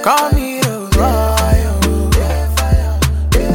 call me the boy. oh.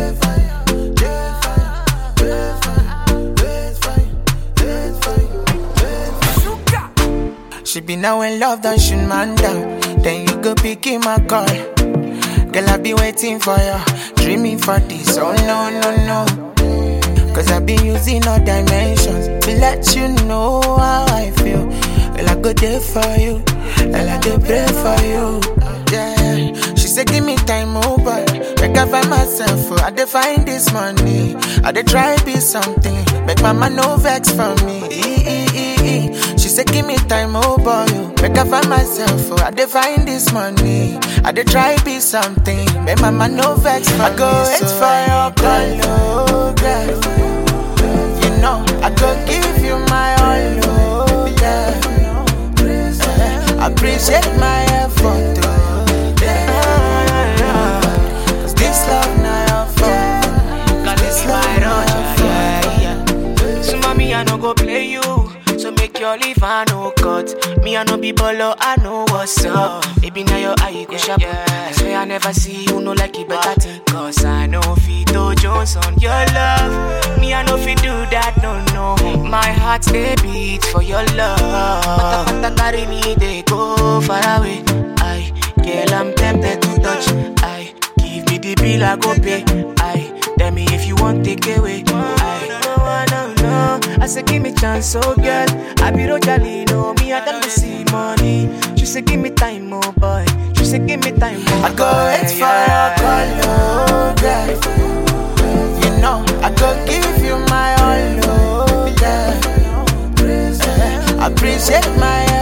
She be now in love, done shoot man down. Then you go pick him my call. Girl, I be waiting for you, dreaming for this. Oh no, no, no. Cause I be using all dimensions to let you know how I feel. Well, I go there for you, and I go pray for you. Yeah, she said, Give me time, oh boy. Make I find myself, oh, I dey find this money. I dey try be something, make mama no vex for me. E- e- e- e. She said, Give me time, oh boy. oh. Make I find myself, oh, I dey find this money. I dey try be something, make mama no vex for I go wait for your call, oh, girl. You know, I go give you my all, oh, yeah. Appreciate my effort, oh, yeah. Cause this love now your fault. Cause This this love my now road, your fault. yeah, yeah. So mommy, I no go play you. So make your leave, I no cut. Me, I no be bolo, I know what's up. Baby, now your eye go sharp. I swear I never see you, no like it better thing. Cause I know Fito Jones on your love. Me, I know fi do that, no, no. My heart, they beat for your love. Pata pata carry me, they go far away. I, girl, I'm tempted to touch. I, give me the bill, I go pay. I, tell me if you want take away. I, no, I no, no. I say give me chance, oh girl. I be Rojali, no me, I don't see money. She say give me time, oh boy. She say give me time, oh I go wait for your call, oh, girl. You know, I go give you my all, oh, yeah. Appreciate my